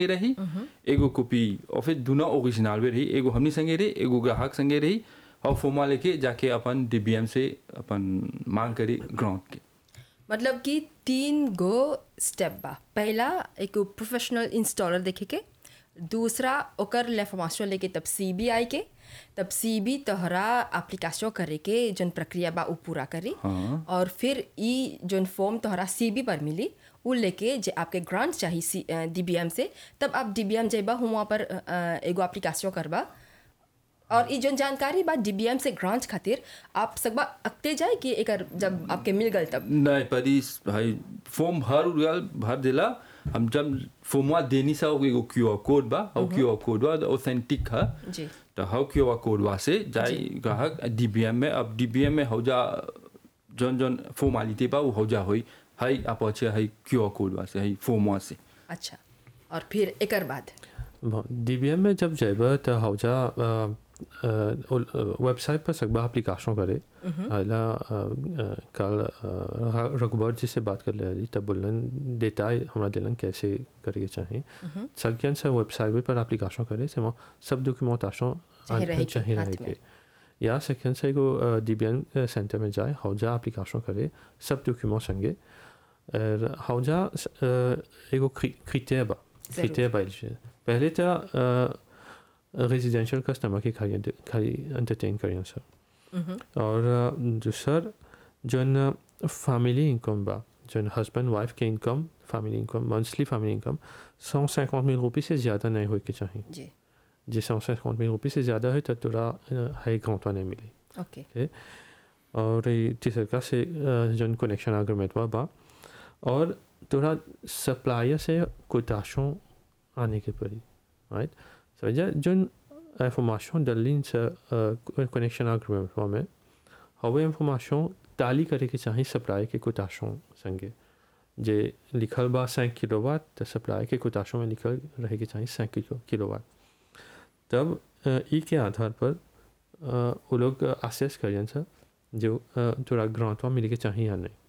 रही एगो कॉपी और फिर दुनो ओरिजिनल भी रही एगो हमनी संगे रही एगो ग्राहक संगे रही और फॉर्मा लेके जाके अपन डीबीएम से अपन मांग करी ग्राउंड के मतलब कि तीन गो स्टेप बा पहला एक प्रोफेशनल इंस्टॉलर देखे के दूसरा ओकर लेफॉर्मेशन लेके तब सी बी आई के तब सी बी तोहरा एप्लीकेशन करे के जौन प्रक्रिया बा उ पूरा करी हाँ। और फिर ई जौन फॉर्म तोहरा सी बी पर मिली उ लेके जे आपके ग्रांट चाहिए सी डी बी एम से तब आप डी बी एम जेबा हुआ पर अ, अ, एगो एप्लीकेशन करबा और ई जौन जानकारी बा डी बी एम से ग्रांट खातिर आप सकबा अकते जाए कि एकर जब आपके मिल गल तब नहीं परी भाई फॉर्म भर उड़ल भर दिला हम जब फॉर्मा देनी सा एगो क्यू आर कोड बा और क्यू आर कोड बा ऑथेंटिक है जी तो हाउ क्यू आर कोड बा से जाए ग्राहक डीबीएम में अब डीबीएम में हो जा जौन जौन फॉर्मालिटी बा वो हो जा होई हाई आप अच्छे हाई क्यू आर कोड बा से हाई फॉर्मा से अच्छा और फिर एकर बाद डीबीएम में जब जाइबा त हौजा वेबसाइट पर सकबा एप्लीकेशन करे हला कल रघुबर जी से बात कर ले रही तब बोलन देता है हमरा दिलन कैसे करे के चाहिए सकियन से वेबसाइट पर एप्लीकेशन करे से वहाँ सब डॉक्यूमेंटेशन चाहे रहे के, चाहिए हाथ रहे में। के या सेकेंड से एगो डीबीएन सेंटर में जाए हौजा एप्लीकेशन करे सब डॉक्यूमेंट संगे और हौजा एगो क्रिटेरिया बा जरूर। क्रिटेरिया बा इल्जे। पहले तो रेजिडेंशियल कस्टमर के खाली खाली एंटरटेन करियन सर और अ, दूसर जौन फैमिली इनकम बा जौन हस्बैंड वाइफ के income family income monthly family income सौ cinquante mille रुपये से ज़्यादा नहीं हो के चाहिए जी जे सौ cinquante mille रुपये से ज़्यादा है तो तोरा हाई ग्रांट नहीं मिली ओके और ये तीसरा का से अ, जौन कनेक्शन एग्रीमेंट बा बा और तोरा सप्लायर से कोताशों आने के पड़ी राइट समझा जौन इंफॉर्मेशन डलिन से कनेक्शन एग्रीमेंट में हवे इंफॉर्मेशन ताली करे के चाहिए सप्लाई के कोताशों संगे जे लिखल बा सैंक किलोवाट तो सप्लाई के कोताशों में लिखल रहे के चाहिए सैंक किलो किलोवाट तब अ, ई के आधार पर अ, वो लोग असेस करियन सर जो अ, तोरा ग्रांटवा मिले के चाहिए या नहीं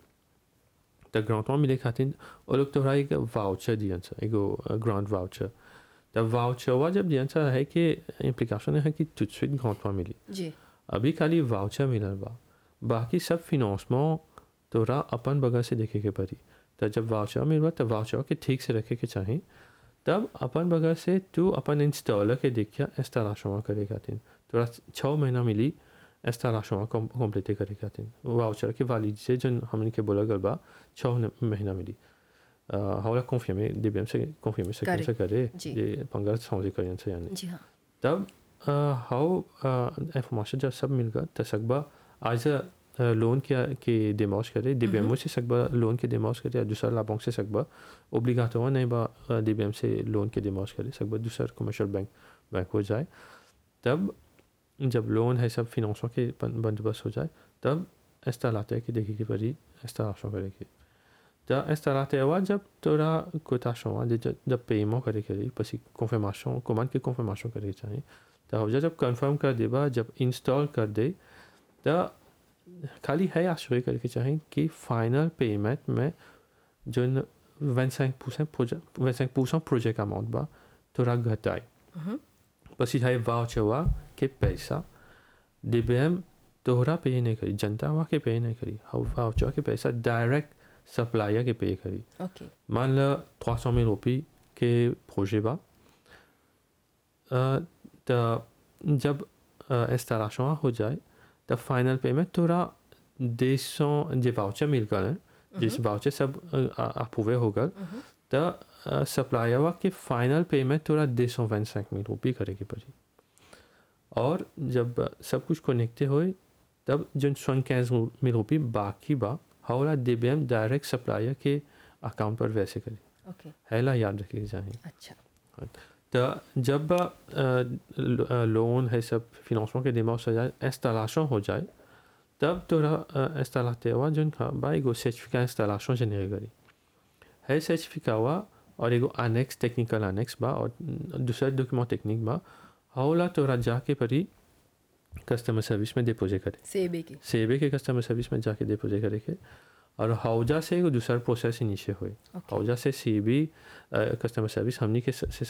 तो ग्रांटवा मिले खातिर वो लोग तोरा एक वाउचर दियन सर एगो ग्रांट वाउचर तब वाउचरवा जब दियन सर है कि इम्प्लीकेशन है कि तुझसे ग्रांटवा मिली जी अभी खाली वाउचर मिलल बा बाकी सब फिनांसमेंट तोरा अपन बगल से देखे के पड़ी तो जब वाउचर मिलबा तब वाउचर के ठीक से रखे के चाही तब अपन बगल से तू अपन इंस्टॉलर के देखिया इंस्टॉलेशन करे खातिर तोरा छः महीना मिली इंस्टॉलेशन कंप्लीट करे खातिर वाउचर के वाली से जन हमने के बोला गल बा छः महीना मिली अ, हमारा कॉन्फर्मे डीबीएम से कॉन्फर्मे से करे। कैसे करे जी। ये पंगा समझे करियन से यानी जी हाँ तब हाउ इंफॉर्मेशन जब सब मिल गया तो सकबा आज लोन के के डिमॉश करे डीबीएम से सकबा लोन के डिमॉश करे या दूसरा लाभों से सकबा ओब्लिगाटो नहीं बा डीबीएम से लोन के डिमॉश करे सकबा दूसरा कमर्शियल बैंक बैंक हो जाए तब जब लोन है सब फिनांसों के बन- बंदोबस्त हो जाए तब ऐसा लाते हैं कि देखिए कि परी ऐसा आशा करेगी तो ऐसा लाते हुआ जब तोरा कोताशों हुआ जब जब पेमो करे के लिए पसी कॉन्फर्मेशन कमांड के कॉन्फर्मेशन करे चाहिए तो हो जब कंफर्म कर देबा जब इंस्टॉल कर दे तो खाली है आश्चर्य करके चाहिए कि फाइनल पेमेंट में जो वन सेंक परसेंट प्रोजेक्ट वन सेंक परसेंट प्रोजेक्ट अमाउंट बा तोरा घटाई પછી થાય વાઉચરવા કે પૈસા ડીબીએમ तोहरा पे नहीं करी जनता हुआ के पे नहीं करी हाउ वाउचर के पैसा डायरेक्ट सप्लायर के पे करी ओके मान लो trois cent mille रुपये के प्रोजे बा अ, तो जब इंस्टॉलेशन हो जाए तब फाइनल पेमेंट तोरा डेढ़ सौ जो वाउचर मिल गए हैं जिस वाउचर सब अप्रूवे हो गए तो सप्लायर के फाइनल पेमेंट तोरा डेढ़ सौ वन सैंक मिल रुपये करे के पड़ी और जब सब कुछ कनेक्टे होए तब जो सौ इक्कीस मिल रुपये बाकी बा हौला डीबीएम डायरेक्ट सप्लायर के अकाउंट पर वैसे करे ओके हैला याद रखिए चाहिए अच्छा तो जब अ, लो- अ, लोन है सब फिनांसमेंट के दिमाग से जाए इंस्टॉलेशन हो जाए तब तोरा इंस्टॉलाते हुआ जो बा एगो सर्टिफिकेट इंस्टॉलेशन जनरेट करी है सर्टिफिकेट हुआ और एगो अनेक्स टेक्निकल अनेक्स बा और दूसरा डॉक्यूमेंट टेक्निक बा हौला तोरा जाके परी कस्टमर सर्विस में डिपोजिट करे सेबे की सेबे के कस्टमर सर्विस में जाके डिपोजिट करे के और हौजा से एगो दूसरा प्रोसेस इनिशिएट हुए ओके हौजा से सी बी कस्टमर सर्विस हमनी के से